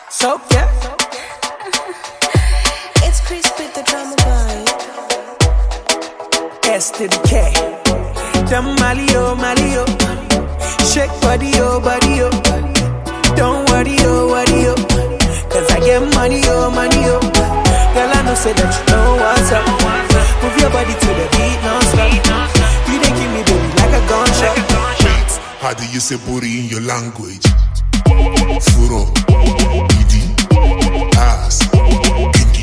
So yeah, It's Chris with the drama boy. S to the K. Them Mali oh Mali oh, shake body oh body oh. Don't worry oh worry oh, cause I get money oh money oh. Girl I know say that you know what's up. Move your body to the beat non-stop. You dey give me baby like a gunshot. How do you say booty in your language? Furo, idi, ass, kinky.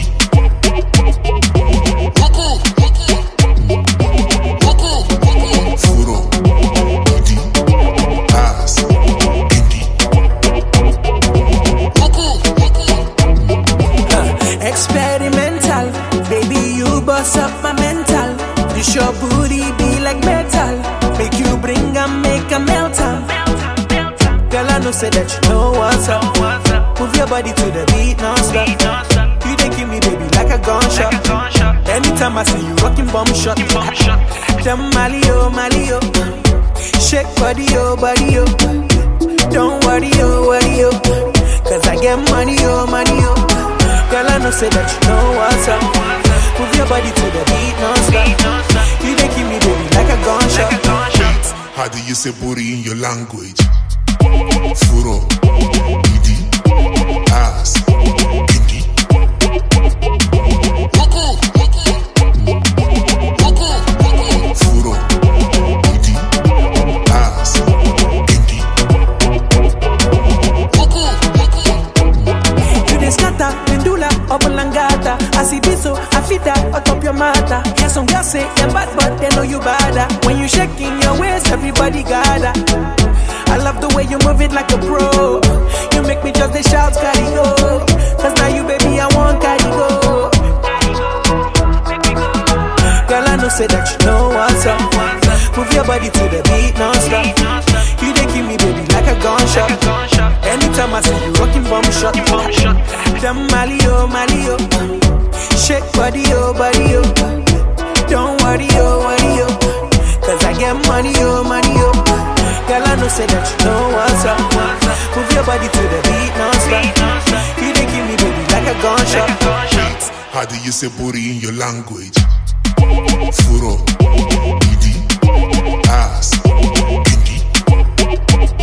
Furo, idi, ass, kinky. Experimental, baby, you bust up my mental. This your booty be like metal. Make you bring and make a melt am. Girl, I know say that you know what's up. Move your body to the beat non-stop. You dey give me baby like a gunshot. Anytime I see you rocking bomb shot. Them Mali oh Mali oh, shake body oh body oh. Don't worry oh worry oh, cause I get money oh money oh. Girl, I know say that you know what's up. Move your body to the beat non-stop. You dey give me baby like a gunshot. How do you say booty in your language? Furo, idi, ass, kinky. Furo, idi, ass, kinky. You dey scatter, pendula, obolangata Asibiso, afita, atop your mata Yeah, some girls say you're bad, but they know you bada When you shaking your waist, everybody gather I love the way you move it like a pro You make me just the shout, carry go Cause now you, baby, I want carry go Girl, I know say that you know what's up Move your body to the beat non-stop You dey give me, baby, like a gunshot Anytime I see you rocking bomb shot Them Mali oh, Mali oh Shake body oh, body oh Don't worry oh, worry oh Cause I get money oh, money oh Girl, I know say that you know what's up Move your body to the beat non-stop You dey give me baby like a gunshot How do you say booty in your language? Furo, idi, ass, kinky.